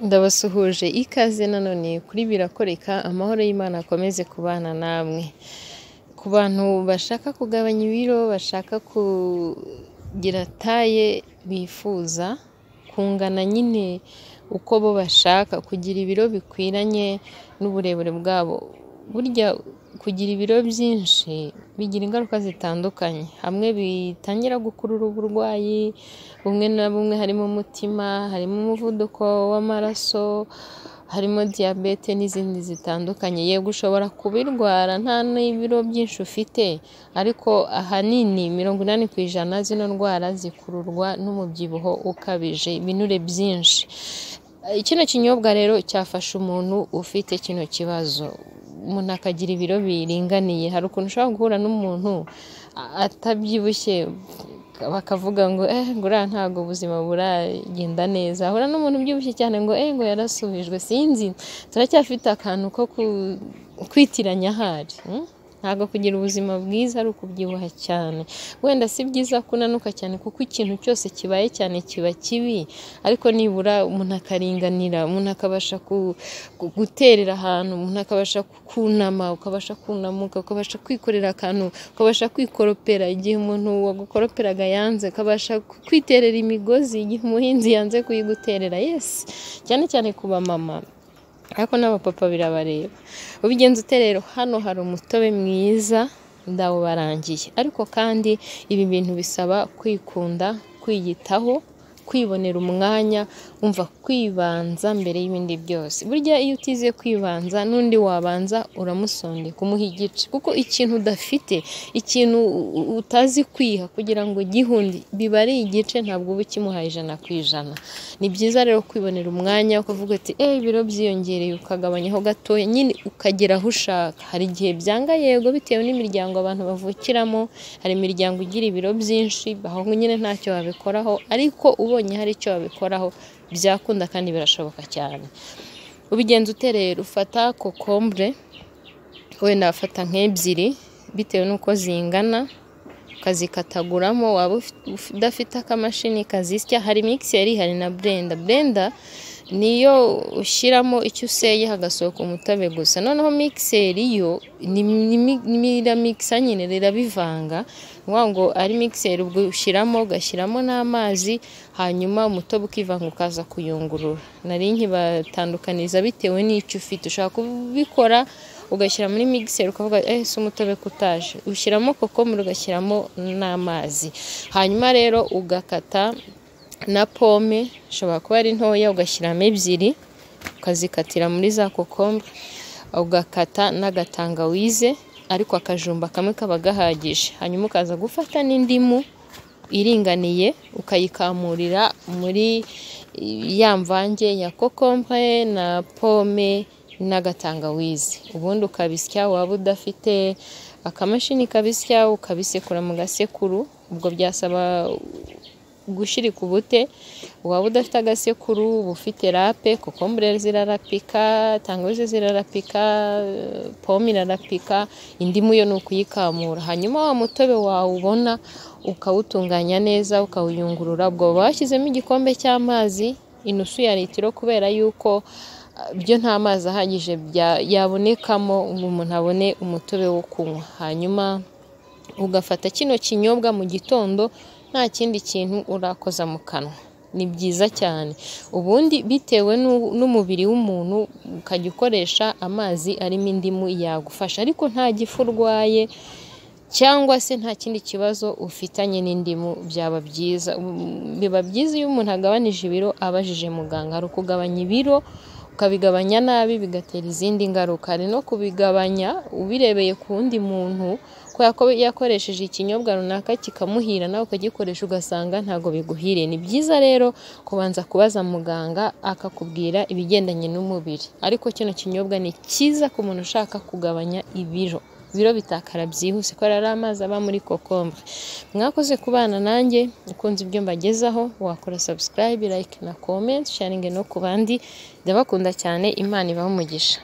Ndabasuhuje ikaze nanone kuri birakoreka amahoro y'Imana akomeze kubana namwe, ku bantu bashaka kugabanya ibiro, bashaka kugira taye bifuza, kungana nyine uko bo bashaka, kugira ibiro bikwiranye n'uburebure bwabo, burya kugira ibiro byinshi bigira ingaruka zitandukanye, hamwe bitangira gukurura uburwayi bumwe na bumwe harimo umutima, harimo umuvuduko w'amaraso, harimo diyabete n'izindi zitandukanye, yego ushobora kubirwara nta n'ibiro byinshi ufite ariko ahanini mirongo inani ku ijana zino ndwara zikururwa n'umubyibuho ukabije, ibinure byinshi, kino kinyobwa rero cyafasha umuntu ufite kino kibazo, umuntu akagira ibiro biringaniye, hari ukuntu ushobora guhura n'umuntu atabyibushye bakavuga ngo buriya ntabwo ubuzima buragenda neza, wahura n'umuntu ubyibushye cyane ngo ngo yarasubijwe sinzi turacyafite akantu ko kwitiranya ahari, ntabwo kugira ubuzima bwiza ari ukubyibuha cyane, wenda si byiza ko unanuka cyane kuko ikintu cyose kibaye cyane kiba kibi, ariko nibura umuntu akaringanira, umuntu akabasha guterera ahantu, umuntu akabasha kunama, ukabasha kunamuka, ukabasha kwikorera akantu, ukabasha kwikoropera igihe umuntu wagukoroperaga yanze, ukabasha kwiterera imigozi igihe umuhinzi yanze kuyiguterera, yesi cyane cyane ku bamama ariko n'abapapa birabareba, ubigenza ute rero? Hano hari umutobe mwiza ndawubarangiye, ariko kandi ibi bintu bisaba kwikunda, kwiyitaho, kwibonera umwanya, umva kwibanza mbere y'ibindi byose, burya iyo utize kwibanza n'undi wabanza uramusondeka umuha igice, kuko ikintu udafite, ikintu utazi kwiha kugira ngo ugihunde biba ari igice ntabwo uba ukimuha ijana ku ijana, ni byiza rero kwibonera umwanya ukavuga uti ibiro byiyongereye ukagabanyaho gatoya, nyine ukagera aho ushaka, hari igihe byanga yego bitewe n'imiryango abantu bavukiramo, hari imiryango igira ibiro byinshi, aho nyine ntacyo wabikoraho ariko ubonye hari icyo wabikoraho byakunda kandi birashoboka cyane, ubigenza ute rero? Ufata kokombure wenda wafata nk'ebyiri bitewe n'uko zingana, ukazikataguramo, waba udafite akamashini kazisya, hari mikiseri, hari na burenda, burenda niyo ushyiramo icyo useye hagasohoka umutobe gusa, noneho mikiseri yo riramikisa nyine rirabivanga, ni ukuvuga ngo ari mikiseri ubwo ushyiramo ugashyiramo n'amazi, hanyuma umutobe ukivanga ukaza kuyungurura, nari nkibatandukaniza bitewe n'icyo ufite, ushobora kubikora ugashyira muri mikiseri ukavuga ese umutobe ko utaje, ushyiramo kokombure ugashyiramo n'amazi, hanyuma rero ugakata na pome, ishobora kuba ari ntoya ugashyiramo ebyiri, ukazikatira muri za kokombure, ugakata n'agatangawize ariko akajumba kamwe kaba gahagije, hanyuma ukaza gufata n'indimu iringaniye ukayikamurira muri ya mvange ya kokombure na pome n'agatangawizi, ubundi ukabisya, waba udafite akamashini kabisya ukabisekura mu gasekuru, ubwo byasaba gushirika ubute, waba udafite agasekuru uba ufite rape, kokombure zirarapika, tangawizi zirarapika, pome irarapika, indimu yo ni ukuyikamura, hanyuma wa mutobe wawubona ukawutunganya neza, ukawuyungurura, ubwo uba washyizemo igikombe cy'amazi, inusu ya litiro kubera yuko byo nta mazi ahagije yabonekamo ngo umuntu abone umutobe wo kunywa, hanyuma ugafata kino kinyobwa mu gitondo nta kindi kintu urakoza mu kanwa, ni byiza cyane, ubundi bitewe n'umubiri w'umuntu ukajya ukoresha amazi arimo indimu yagufasha, ariko nta gifu urwaye cyangwa se nta kindi kibazo ufitanye n'indimu byaba byiza, biba byiza iyo umuntu agabanije ibiro abajije muganga, hari ukugabanya ibiro ukabigabanya nabi bigatera izindi ngaruka, hari no kubigabanya ubirebeye ku wundi muntu ko yakoresheje ikinyobwa runaka kikamuhira nawe ukagikoresha ugasanga ntabwo biguhiriye, ni byiza rero kubanza kubaza muganga akakubwira ibigendanye n'umubiri, ariko kino kinyobwa ni cyiza ku muntu ushaka kugabanya ibiro, ibiro bitakara byihuse kubera ari amazi aba muri kokombure, mwakoze kubana nanjye, ukunze ibyo mbagezaho wakora sabusikarayibe, layike na komenti, sharinge no ku bandi, ndabakunda cyane Imana ibahe umugisha.